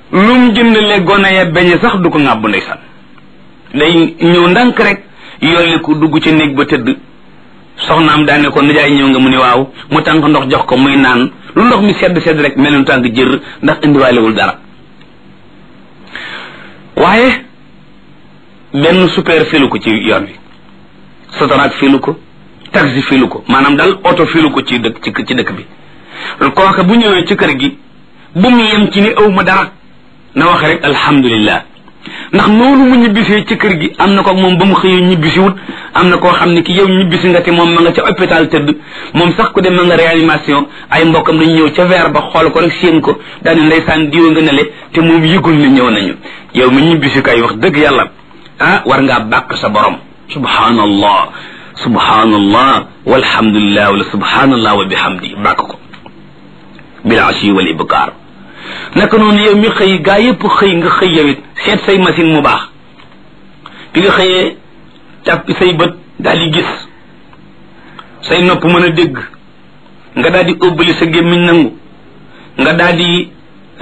lu mu jëndale gone ya beñe sax du ko ŋàbb ndeysaan day ñëw ndànk rek yolli ko dugg ci néeg ba tëdd soxnaam daane ko nijaay ñëw nga mu ne waaw mu tànk ndox jox ko muy naan lu ndox mi sedd sedd rek mel ni tànk jër ndax indiwaalewul dara waaye benn super filu ko ci yoon wi sotoraak filu ko taxi filu ko maanaam daal oto filu ko ci dëkk ci ci dëkk bi kooke bu ñëwee ci kër gi bu mu yem ci ni aw ma dara na wax rek alhamdulillah ndax noonu mu ñibbisee ci kër gi am na ko moom ba mu xëyee ñibbisi wut am na koo xam ne ki yow ñibbisi nga te moom ma nga ca hôpital tëdd moom sax ku dem ma nga réanimation ay mbokkam dañu ñëw ca verre ba xool ko rek séen ko daal di ndeysaan diwa nga nele te moom yëgul ne ñëw nañu yow mi ñibbisi kay wax dëgg yàlla ah war ngaa bàkk sa borom subhanallah subhanallah walhamdulillah wala subhanallah wa bihamdi bàkk ko bil ashi wal ibkaar naka noonu yow mi xëy gaa yëpp xëy nga xëy yow it seet say machine mu baax bi nga xëyee càppi say bët daal di gis say nopp mën a dégg nga daal di ëbbali sa gémmiñ nangu nga daal di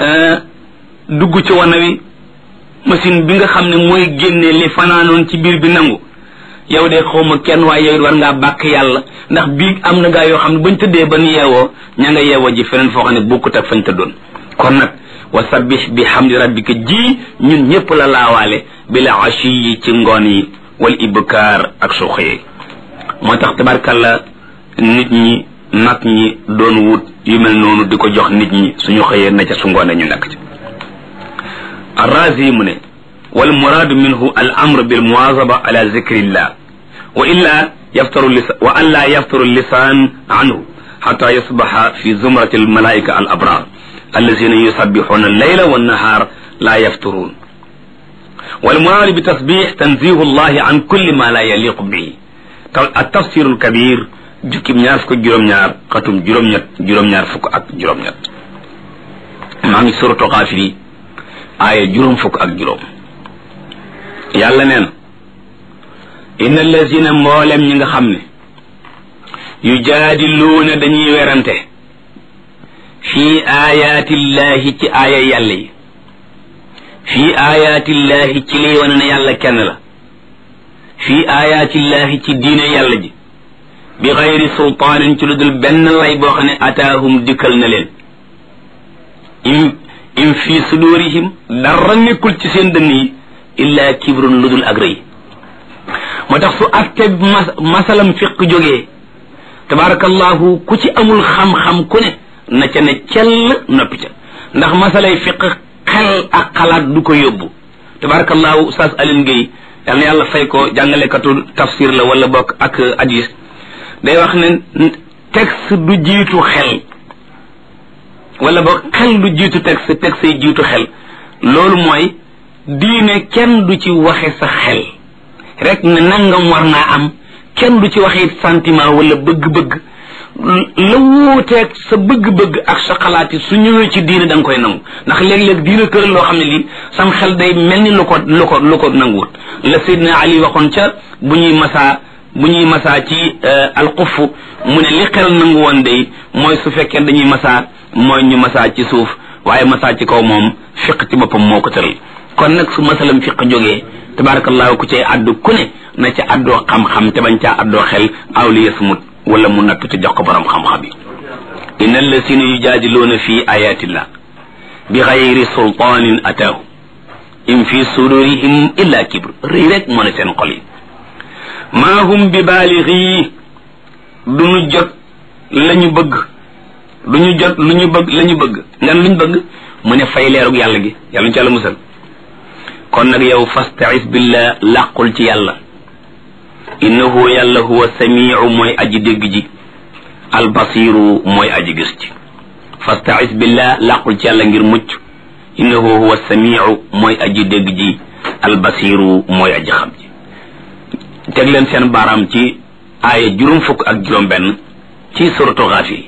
dugg ci wana wi machine bi nga xam ne mooy génne li fanaanoon ci biir bi nangu yow de xawma kenn waaye yow it war ngaa bàkk yàlla ndax bii am na gaa yoo xam ne bañ tëddee ban yeewoo ña nga yeewoo ji feneen foo xam ne bokkut ak fañ tëddoon kon nag wa sabbih bi hamdi rabbika ji ñun ñëpp la laawaale bi la ashi yi ci ngoon yi wal ibkaar ak soo xëyee moo tax tabarkalla nit ñi nag ñi doon wut yu mel noonu di ko jox nit ñi suñu xëyee na ca su ngoonee ñu nekk ci arrazi mu ne wal muraadu minhu al amr bil muwazaba ala zikrillah wa illa yaftaru lisan wa an la yaftaru lisan anhu xata yasbaxa fi zumrati al malaika al abrar allazina yusabbixuna alleyla wannahaar laa yafturuun والمراد بتسبيح تنزيه الله عن كل ما لا يليق به التفسير الكبير جكم ñaar fukk juróom ñaar xatum juróom ñett juróom ñaar fukk ak juróom ñett maa ngi suratu xaafiri aaya juróom fukk ak juróom yàlla neen inna allazina mboolem ñi nga xam ne yujaadiluuna dañuy werante fii aayaatillahi ci aaya yàlla yi fii aayaatillahi ci liy wane ne yàlla kenn la fii aayaatillahi ci diine yàlla ji bi xayri sultaanin ci lu dul benn lay boo xam ne ataahum dikkal na leen im im fii sudurihim dara nekkul ci seen dënn yi illa kibrun lu dul ak rëy moo tax su atte mas masalam fiq jógee tabarakallahu ku ci amul xam-xam ku ne na ca ne cell noppi ca ndax masalay fiq xel ak xalaat du ko yóbbu tabarakallahu ustaas Alioune Guèye yal na yàlla fay ko jàngalekatu tafsir la wala bokk ak hadis day wax ne texte du jiitu xel wala boog xel du jiitu texte texte yi jiitu xel loolu mooy diine kenn du ci waxe sa xel rek ne nangam war naa am kenn du ci waxe sentiment wala bëgg-bëgg la wuuteeg sa bëgg-bëgg ak sa xalaat yi su ñëwee ci diine da nga koy nangu ndax léeg-léeg diine kër loo xam ne lii sam xel day mel ni lu ko lu ko lu ko nanguwut la Seydina Ali waxoon ca bu ñuy masaa bu ñuy masaa ci alxuff mu ne li xel nangu woon day mooy su fekkee dañuy masaa mooy ñu masaa ci suuf waaye masaa ci kaw moom fiq ci boppam moo ko tëral kon nag su masalam fiq jógee tabarakallahu ku cay addu ku ne na ca addoo xam-xam te bañ caa addoo xel awliya sumut wala mu natt te jox ko borom xam-xam yi inna allasina yujaadiluuna fi ayatillah bi xayri sultaanin ataahu in fi sudurihim illa kibr rëy rek moo ne seen xol yi maa hum bi baalixi duñu jot la ñu bëgg duñu jot lu ñu bëgg la ñu bëgg ngan lu ñu bëgg mu ne fay leerug yàlla gi yàlla ñu ci yàlla musal kon nag yow fastais billah làqul ci yàlla innahu yàlla huwa samiu mooy aji dégg ji albasiru mooy aji gis ci fastais billah làqul ci yàlla ngir mucc innahu huwa samiu mooy aji dégg ji albasiru mooy aji xam ji teg leen seen baaraam ci aaya juróom fukk ak juróom benn ci suratu Gaafir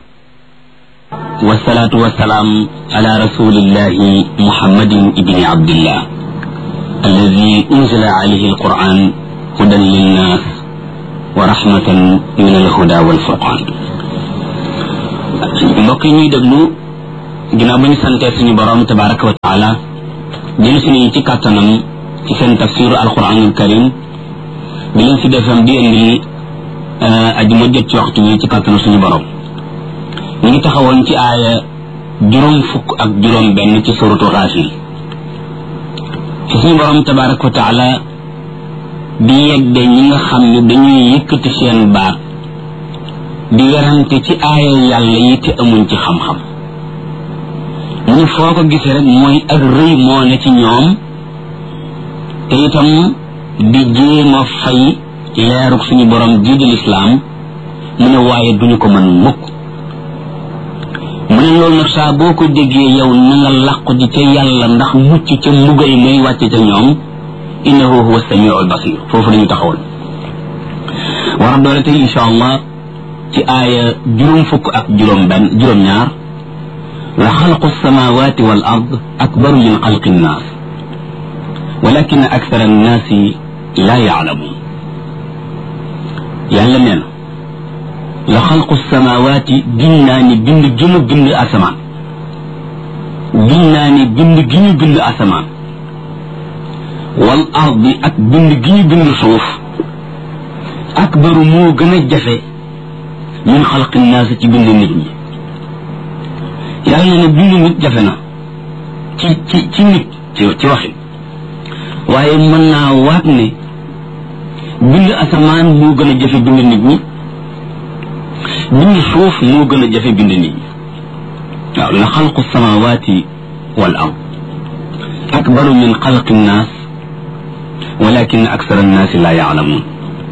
والصلاة والسلام على رسول الله محمد بن عبد الله الذي أنزل عليه القرآن هدى للناس ورحمة من الهدى والفرقان mbokk yi ñuy déglu ginnaaw ba ñu santee suñu borom tabaraka wa taala jël suñu ci kàttanam ci seen tafsiru alquranul karim bi leen si defam di indi aji ma jot ci waxtu wi ci kàttanu suñu borom ñu ngi taxawoon ci aaya juróom fukk ak juróom benn ci suratu xaafir ci suñu borom tabaraka wa taala di yegde ñi nga xam ne dañuy yëkkati seen baat di werante ci aaya yàlla yi te amuñ ci xam-xam mu ne foo ko gisee rek mooy ak rëy moo ne ci ñoom te itam di jéem a fay leeruk suñu borom jii di lislaam mu ne waaye duñu ko mën mukk mu ne loolu nag saa boo ko déggee yow na nga làqu ji ca yàlla ndax mucc ca mbugal muy wàcc ca ñoom innahu huwa samiu albasir foofu lañu taxawal war a doole tey insha allah ci aaya juróom fukk ak juróom benn juróom ñaar la xalqu alsamawati wal ard akbaru min xalqi nnaas walakin akthara annaasi la yaalamuun yàlla nee na la xalqu alsamawati gin naa ni bind gi ñu bind asamaan gin naa ni bind gi ñu bind asamaan wal ardi ak bind gi ñu bind suuf akbaru moo gën a jafe min xalqi naas ci bind nit ñi yàlla ne bind nit jafe na ci ci ci nit ci ci waxin waaye mën naa waat ne bind asamaan moo gën a jafe bind nit ñi bind suuf moo gën a jafe bind nit ñi waaw la xalqu samawaati wal ard akbaru min xalqi naas walakin aksara annaasi laa yaalamuun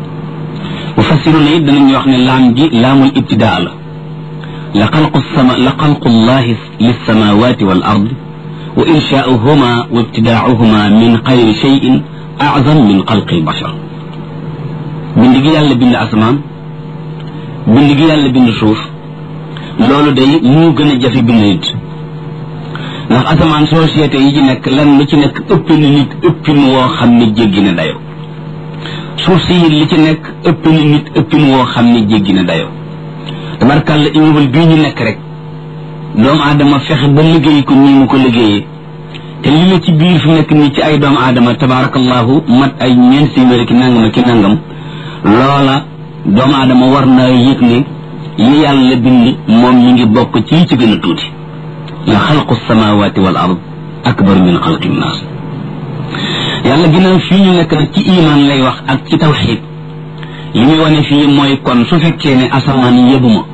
mufassiruna it danañu wax ne laam gi laamul ibtidaa la la xalqu sama la xalqu llahi lissamawati wal ard wa inshaauhuma wa ibtidaauhuma min xayri cheyin azam min xalqi albashar bind gi yàlla bind asamaan bind gi yàlla bind suuf loolu day moo gën a jafe bind nit ndax asamaan société yi ci nekk lan lu ci nekk ëpp na nit ëppin woo xam ne jéggi na dayo suuf si li ci nekk ëpp na nit ëppin woo xam ne jéggi na dayo tabarkàlla immeuble bii ñu nekk rek doomu aadama fexe ba liggéey ko nii mu ko liggéeyee te li la ci biir fi nekk nii ci ay doomu aadama tabarakallahu mat ay ñeent téeméer ki nangam ki nangam loola doomu aadama war naa yëg ne li yàlla bind moom mi ngi bokk ci ci gën a tuuti la xalqu samawati wal ard akbar min xalqi nnaas yàlla ginnaaw fii ñu nekk nag ci iman lay wax ak ci tawxid li muy wane fii mooy kon su fekkee ne asamaan yëbu ma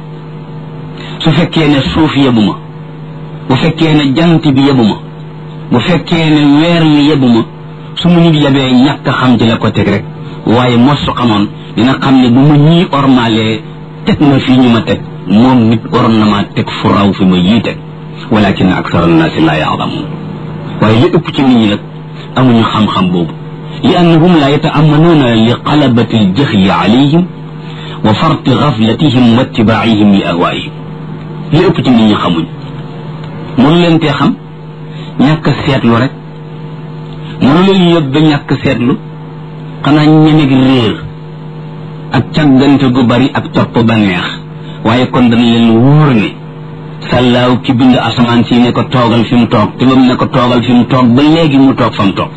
su fekkee ne suuf yëbu ma bu fekkee ne jant bi yëbu ma bu fekkee ne weer wi yëbu ma su mu nit yabee ñàkk xam ci la ko teg rek waaye mos su xamoon dina xam ne bu ma ñii ormalee teg ma fii ñu ma teg moom nit waroon na maa teg fu raw fi ma yii teg walakin aksara annaasi laa yaalamuun waaye li ëpp ci nit ñi nag amuñu xam-xam boobu li annahum laa yataamanuuna li qalabati aljaxli alayhim wa farti gaflatihim wa ittibaacihim li ahwaayihim li ëpp ci nit ñi xamuñ mënu leen tee xam ñàkk seetlu rek mënu leen yóbbe ñàkk seetlu xanaa ñemeg réer ak càggante gu bari ak topp ba neex waaye kon dana leen wóor ne sàllaaw ki bind asamaan si ne ko toogal fi mu toog te ba mu ne ko toogal fi mu toog ba léegi mu toog fa mu toog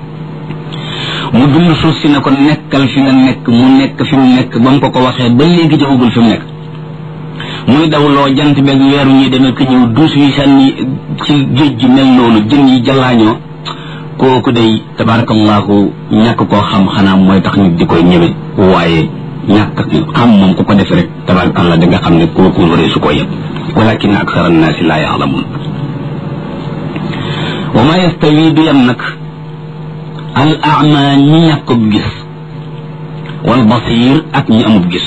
mu bind suuf si ne ko nekkal fi nga nekk mu nekk fi mu nekk ba mu ko ko waxee ba léegi joxagul fi mu nekk muy dawloo jant beeg weeru ñuy demee ko ñëw duus yi sànni ci géej gi mel noonu jën yi jallaañoo kooku day tabarakallahu ñàkk koo xam xanaa mooy tax nit di koy ñëwe waaye ñàkk xam moom ku ko def rek tabarakallah da nga xam ne kooku waree su ko yëpp walakin aksara annaasi laa yaalamuun wa ma yastawi du yem nag al ama ñi ñàkkub gis wal basir ak ñi amub gis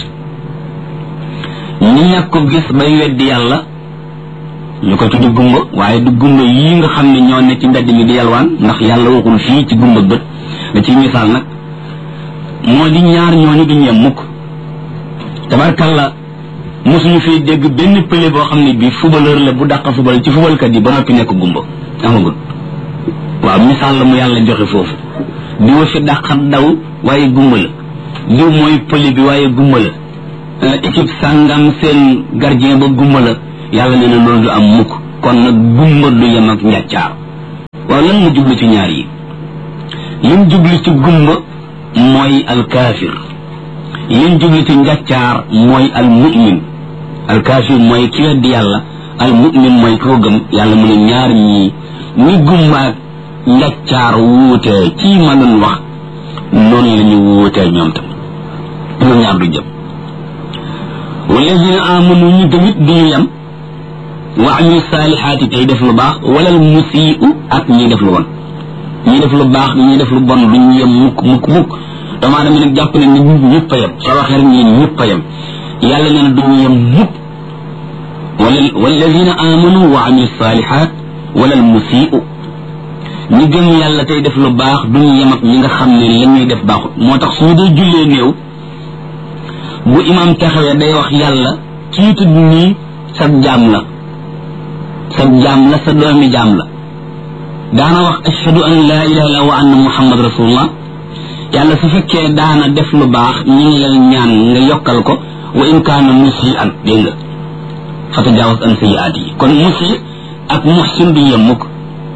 ñi ñàkkub gis bay weddi yàlla ñu ko tuddi gumba waaye du gumba yii nga xam ne ñoo ne ci mbedd mi di yalwaan ndax yàlla waxul fii ci gumba bët da ciy misaal nag moo di ñaar ñooñu duñ yem mukk tabarkalla mosuñu fii dégg benn pële boo xam ne bii footballeur la bu dàq football ci footballkat yi ba noppi nekk gumba amagul waaw misaal la mu yàlla joxe foofu diwa fi dàqat daw waaye gumba la diw mooy pële bi waaye gumba la équipe sàngam seen gardien ba gumba la yàlla nee na loolu du am mukk kon nag gumba du yem ak njàccaar waaw lan mu jublu ci ñaar yi lim jublu ci gumba mooy alkaafir lim jublu ci njàccaar mooy almumin alkaafir mooy ki weddi yàlla almumin mooy koo gëm yàlla mu ne ñaar ñii ni gumba ak njàccaar wuutee ci ma doon wax noonu la ñu wuutee ñoom tam ñoom ñaar du jëm walladina amanu ñu gëmit duñu yem wa amilu saalihaati tey def lu baax wala al musii'u ak ñiy def lu bon ñi def lu baax ñi def lu bon duñu yem mukk mukk mukk dama dama nag jàpp ne ni nit ñëpp a yem soo waxee rek ñi ñëpp a yem yàlla nee na duñu yem mukk wala walladina amanu wa amilu saalihaat wala al musii'u ñi gëm yàlla tey def lu baax duñu yem ak ñi nga xam ne la ñuy def baaxut moo tax suñu dee jullee néew bu imam taxawee day wax yàlla kii tudd nii sa jaam la sa jaam la sa doomi jaam la daana wax ashhadu an laa ilaha illa wa anna muhammad rasulullah yàlla su fekkee daana def lu baax ñi ngi lay ñaan nga yokkal ko wa in kaana musi an dégg nga fa tajaawaz an sayiaat yi kon musi ak muhsin du yem mukk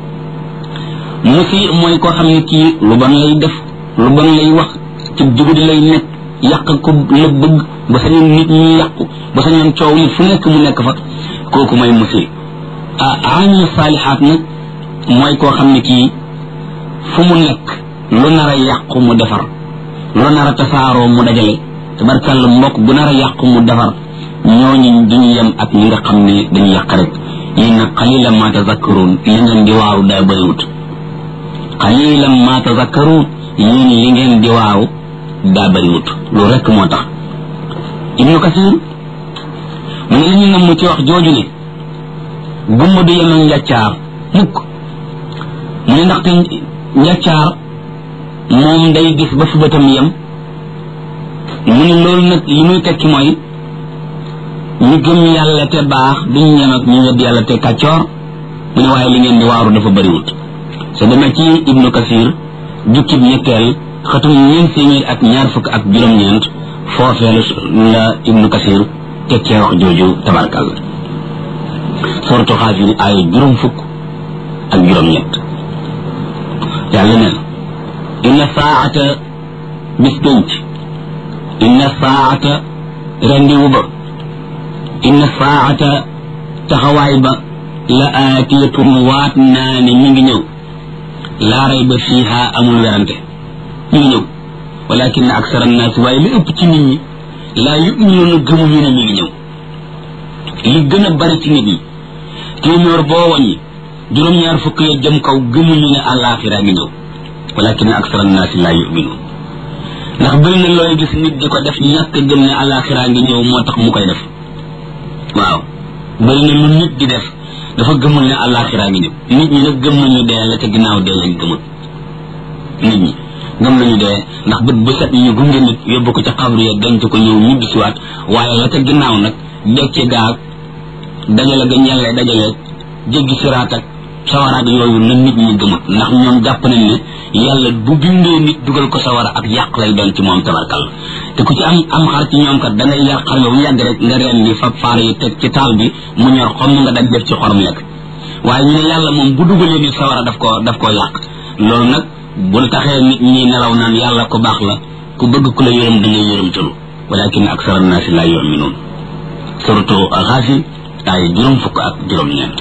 musi mooy koo xam ne kii lu bon lay def lu bon lay wax ci jugudi lay nekk yàq ko la bëgg ba sañoon nit ñi yàqu ba sañoon coow li fu nekk mu nekk fa kooku mooy musi ah aamil saalihaat nag mooy koo xam ne kii fu mu nekk lu nar a yàqu mu defar lu nar a tasaaroo mu dajale tabarkàlla mbokk bu nar a yàqu mu defar ñooñu duñu yem ak ñi nga xam ne dañu yàq rek yéen nag qalilan ma tazakkaruun li ngeen di waaru daa bëriwut qalilan ma tazakkaruun yéen li ngeen di waaru daa bëriwut loolu rek moo tax ibnu kasir mu ne li ñu nam ci wax jooju ne gumba du yem ak njàccaar mukk mu ne ndaxte njàccaar moom day gis ba fu bëtam yem mu ne loolu nag li muy tekki mooy ñu gëm yàlla te baax duñu yem ak ñu wedd yàlla te kàccoor mu ne waaye li ngeen di waaru dafa bëriwut sa demee ci ibnu kasir jukkib ñetteel xatum ñeent téeméer ak ñaar fukk ak juróom-ñeent foofee la ibnu kasir tekkee wax jooju tabarkàlla sortu xaafir ay juróom fukk ak juróom-ñett yàlla ne inna saata bis penc inna saata rendiwu ba inna saata taxawaay ba la aatiyatun waat naa ne mi ngi ñëw laa rayba fiiha amul werante mi ngi ñëw walakin aksara annaasi waaye li ëpp ci nit ñi laa yuminuuna gëmuñu ne mi ngi ñëw li gën a bari ci nit ñi téeméer boo wàññi juróom-ñaar fukk ya jëm kaw gëmuñu ne àllaaxira ngi ñëw walakin aksara annaasi laa yuminuun ndax bëri na looy gis nit di ko def ñàkk gëm ne àllaaxira ngi ñëw moo tax mu koy def waaw bëri na lu nit di def dafa gëmul ne àllaaxira ngi ñëw nit ñi nag gëm nañu dee la te ginnaaw dee lañ gëmul nit ñi gëm nañu dee ndax bët bu set ñu gunge nit yóbbu ko ca xabru ya denc ko ñëw ñibbi siwaat waaye la ca ginnaaw nag dekki gaag dajale ga ñelle dajale jéggi siraat ak sawaraat yooyu na nit ñi gëmut ndax ñoom jàpp nañ ne yàlla bu bindee nit dugal ko sawara ak yàq lay doon ci moom tabarkal te ku ci am am xar ci ñoom kat da ngay yar xar yow yàgg rek nga reen ni fab faar yi teg ci taal bi mu ñor xom nga daj def ci xorom lekk waaye ñu ne yàlla moom bu dugalee nit sawara daf koo daf koo yàq loolu nag bul taxee nit ñi nelaw naan yàlla ko baax la ku bëgg ku la yërëm da ngay yërëm tulu walakin aksara annaasi laa yuminuun surtout xaasi ay juróom fukk ak juróom ñeent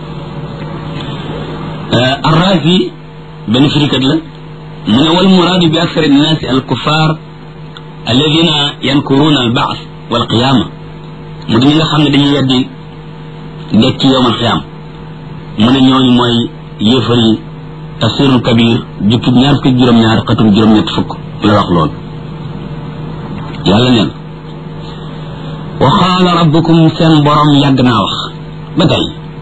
arrazi benn firikat la mu ne wal muraadu bi aksar annaasi al kuffar alladina yankuruuna al baas wal qiyaama mu di ñi nga xam ne dañuy weddi dekki yowmal qiyaam mu ne ñooñu mooy yéefar yi tafsirul kabir jukkib ñaar fukki juróom-ñaar xatum juróom-ñett fukk la wax lool yàlla neen wa qaala rabbukum seen borom yàgg naa wax ba tey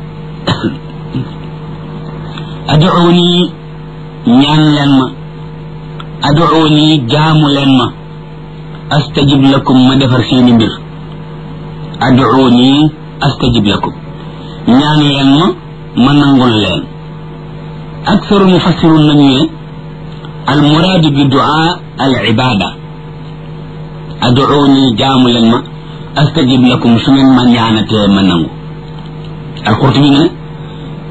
aduuni ñaan leen ma aduuni jaamu leen ma astajib lakum ma defar seeni mbir aduuni astajib lakum ñaan leen ma ma nangul leen أكثر المفسرون من المراد بدعاء العبادة أدعوني جام لما أستجب لكم سمن من يعنت منه القرطبي من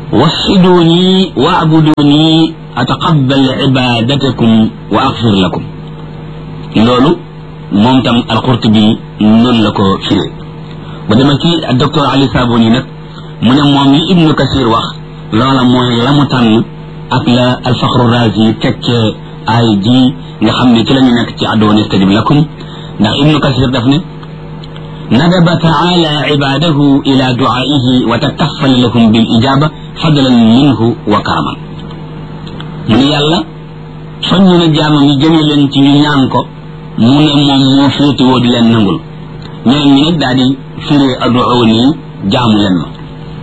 وحدوني واعبدوني أتقبل عبادتكم وأغفر لكم لولو مومتم القرطبي نون لكو فيري بدما كي الدكتور علي صابوني نك من موم ابن كثير واخ لولا موي لامو تان ak la alfaxru razi tekkee ay ji nga xam ne ci la ñu nekk ci addoon istajib lakum ndax ibnu kasir daf ne ندب تعالى عباده إلى دعائه وتكفل لهم بالإجابة فضلا منه وكرما من يلا soññu jaamam yi jëme leen ci ñu ñaan ko mu ne moom moo féete woo di leen nangul ñeneen ñi nag daal di firee aduuni jaamu leen ma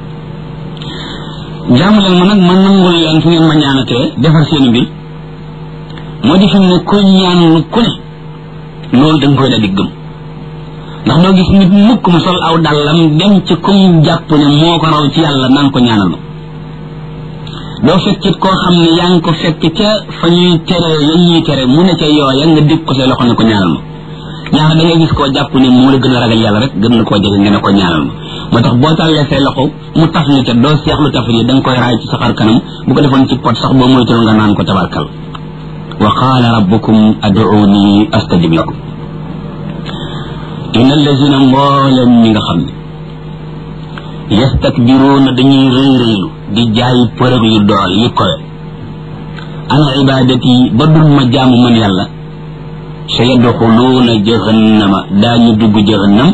jaamu leen ma nag ma nangul leen fu ngeen ma ñaanatee defar seen mbir moo di fi ne koy ñaan lu ku ne loolu da nga koy daal di gëm ndax doo gis nit mukk mu sol aw dàllam dem ci kum jàpp ne moo ko raw ci yàlla naan ko ñaanal ma doo fekkit koo xam ne yaa ngi ko fekk ca fa ñuy tere ya ñuy tere mu ne ca yooya nga dig ko say loxo ne ko ñaanal ma ñaar da ngay gis koo jàpp ne moo la gën a ragal yàlla rek gën na koo jege nga ne ko ñaanal ma moo tax boo tàllee say loxo mu taf li ca doo seexlu taf yi da nga koy raay ci sa xar kanam bu ko defoon ci pot sax boo moytul nga naan ko tabarkal wa qaala rabbukum aduuni astajib lakum inna allazina mboolem ñi nga xam ne yastakbiruuna dañuy rëy rëylu di jaay përëg yu dool yi kowe an ibadati ba dul ma jaamu man yàlla sa yadxuluuna jahannama daañu dugg jahannam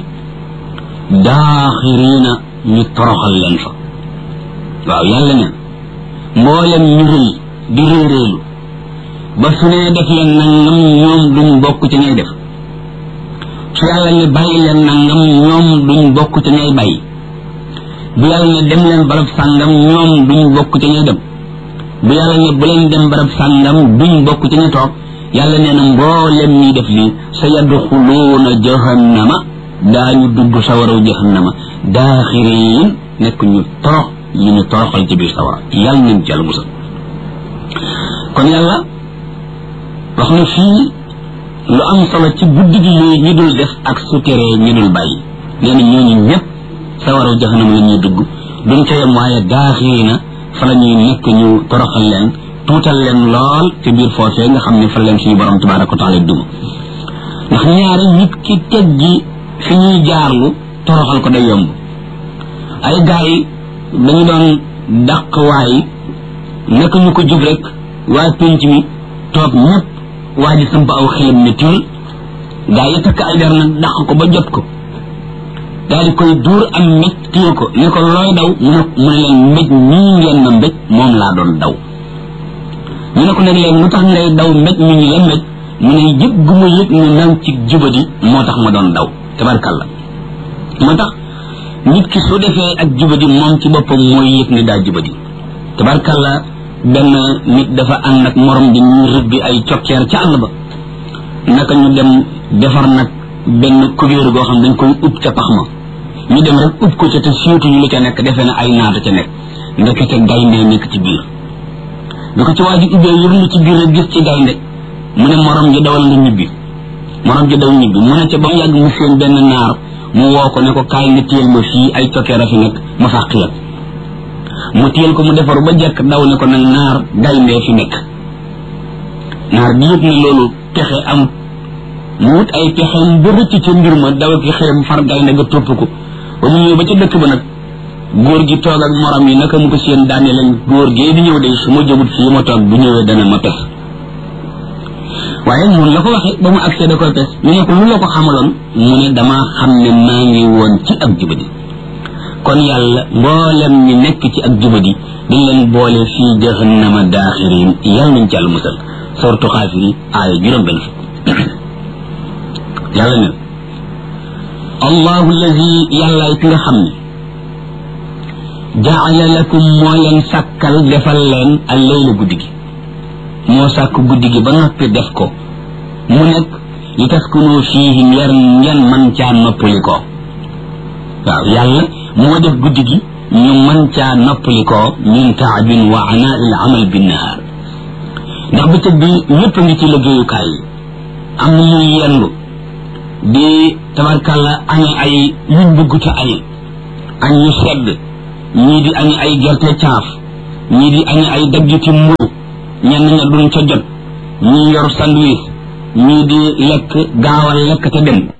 daaxiriina ñu toroxal leen fa waaw yàlla neen mboolem ñu rëy di rëy rëylu ba su nee def leen nangam ñoom duñ bokk ci ñay def su yàlla ne bàyyi leen nangam ñoom duñ bokk ci ñay bàyyi bu yàlla ne dem leen barab sàngam ñoom duñ bokk ci ñay dem bu yàlla ne bu leen dem barab sàngam duñ bokk ci ñay toog yàlla nee na mboolem ñi def lii sa yadxuluuna jahannama daañu dugg sawaraw jahannama daaxiriin nekk ñu torox ñu ñu toroxal ci biir sawara yàlla nañ ci yàlla musal kon yàlla wax na fii lu am solo ci guddi gi yooyu ñi dul def ak su teree ñi dul bàyyi nee na ñooñu ñëpp sawaraw jahannama la ñuy dugg duñ ca yem waaye daaxirina fa la ñuy nekk ñu toroxal leen tuutal leen lool ci biir foofee nga xam ne fa leen suñu borom tabaraka wa taala duma ndax ñaari nit ki teggi fi ñuy jaarlu toroxal ko day yomb ay gaa yi dañu doon dàq waay naka ñu ko jub rek waa pénc mi toog ñëpp waa ji samp aw xelam ne tiil gaa yi takk ay der nag dàq ko ba jot ko daal di koy duur am mbéj téye ko ne ko looy daw mu ne mu ne leen mbéj nii ngeen ma mbéj moom laa doon daw ñu ne ko nag léegi lu tax ngay daw mbéj mi ñu la mbéj mu ne yëg gu ma yëg ne nang ci jubadi moo tax ma doon daw tabarkalla moo tax nit ki su defee ak jubadi moom ci boppam mooy yëg ne daa jubadi tabarkalla benn nit dafa ànd ak morom di ñu rëbbi ay cokkeer ca àll ba naka ñu dem defar nag benn kubéeru goo xam dañ koy ub ca pax ma ñu dem rek ub ko ca te siiwtuñu lu ca nekk defee na ay naata ca nekk ndekete gaynde nekk ci biir bi ko ci waa ji ubbee yërlu ci biir rek gis ci gaynde mu ne morom ji dawal nga ñibbi morom ji daw ñibbi mu ne ca ba mu yàgg mu seen benn naar mu woo ko ne ko kaay nga téyel ma fii ay cokkeer a fi nekk ma fàq la mu téyel ko mu defaru ba jekk daw ne ko nag naar gayndee fi nekk naar bi yëpp ne loolu pexe am mu wut ay pexeem ba rëcc ca mbir ma daw ki xeem far gaynde nga topp ko ba mu ñëw ba ca dëkk ba nag góor gi toog ak morom yi naka mu ko seen daane leen góor gee di ñëw de su ma jëmut fii ma toog bu ñëwee dana ma pes waaye noonu la ko waxee ba mu agsee da koy pes ñu ne ko lu la ko xamaloon mu ne damaa xam ne maa ngi woon ci ak jubadi kon yàlla mboolem ñi nekk ci ak jubadi dañ leen boole fii jahannama daaxirin yàlla nañ ci yàlla musal sortu xaafiri aaya juróom benn fukk yàlla ne allahu allazi yàllaay ki nga xam ne jaala lakum moo leen sàkkal defal leen al leyla guddi gi moo sàkk guddi gi ba noppi def ko mu nekk li taskunu fiihi ngeen ngeen man caa noppali ko waaw yàlla moo def guddi gi ñu man caa noppali ko min taabin wa anaa il amal binnahaar ndax bëccëg bi ñëpp a ngi ci liggéeyukaay yi am na ñuy yendu di tabarkalla añe ay yuñ bëgguta añe añ yu sedd ñii di añe ay gerte caaf ñii di añi ay daggiti mburu ñenn ña duñ ca jot ñii yor sandwich ñii di lekk gaawal lekk te dem